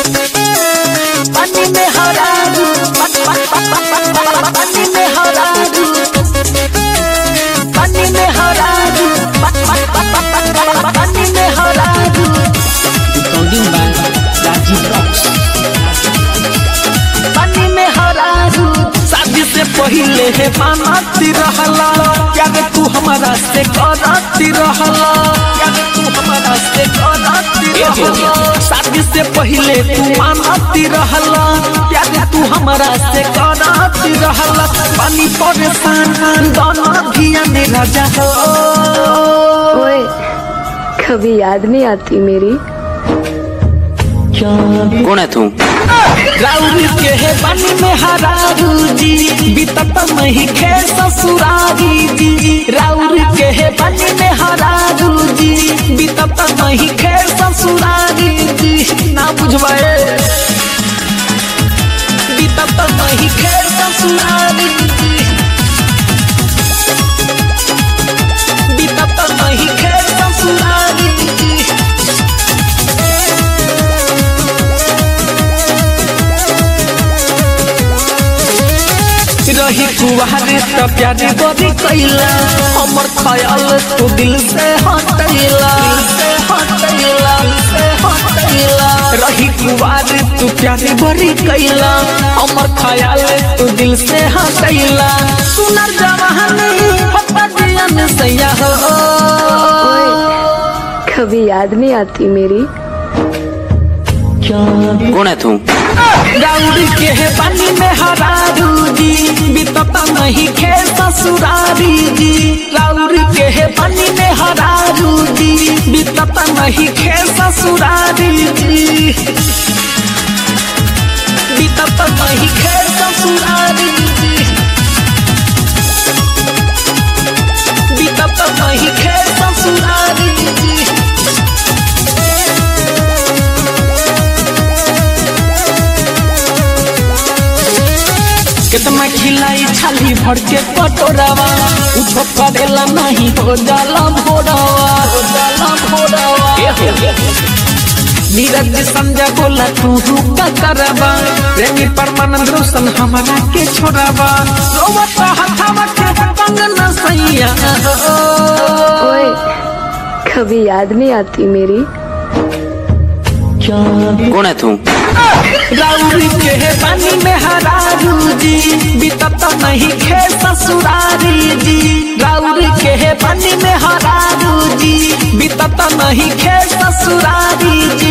पानी में हरारू पानी में हरारू पानी में हरारू पानी में हरारू Recording by Rajiv Rocks. पानी में हरारू शादी से पहले है मानती रहला याद तू हमारा से करती रहला याद तू हमारा से करती रहला शादी से पहले तू मानती रहला याद तू हमारा से करती रहला पानी परेशान दोनों धिया ने राजा हो ओए कभी याद नहीं आती मेरी कौन है तू राउर के है पानी में हरारू जी बीतत नहीं खे ससुरारी जी राउर के है पानी में हरारू जी बीतत नहीं खे ससुरारी जी ना बुझवाए बीतत नहीं खे ससुरारी जी बीतत नहीं खे ससुरारी जी रही कुवारे त प्यारी बड़ी कैला हमर ख्याल तू दिल से हटैला से हटैला से हटैला रही कुवारे तू प्यारी बड़ी कैला हमर ख्याल तू दिल से हटैला सुनर जवानी पप्पा दियन सैया हो ओए कभी याद नहीं आती मेरी कौन है तू राउर के है पानी में हरारू जी बीतता नहीं खे ससुरारी जी राउर के है पानी में हरारू जी बीतता नहीं खे ससुरारी जी बीतता नहीं खे ससुरारी जी बीतता नहीं खे ससुरारी जी कितना खिलाई छाली भर के कटोरावा उठो करेला नहीं हो जाला भोरावा हो जाला भोरावा नीरज संजय बोला तू रुका करबा प्रेमी परमानंद रोशन हमारा के छोड़ावा रोवत हथावा के पंग न सैया ओए कभी याद नहीं आती मेरी कौन है तू राउर के है पानी में हरारू जी बीतत नहीं खे ससुरारी जी राउर के है पानी में हरारू जी बीतत नहीं खे ससुरारी जी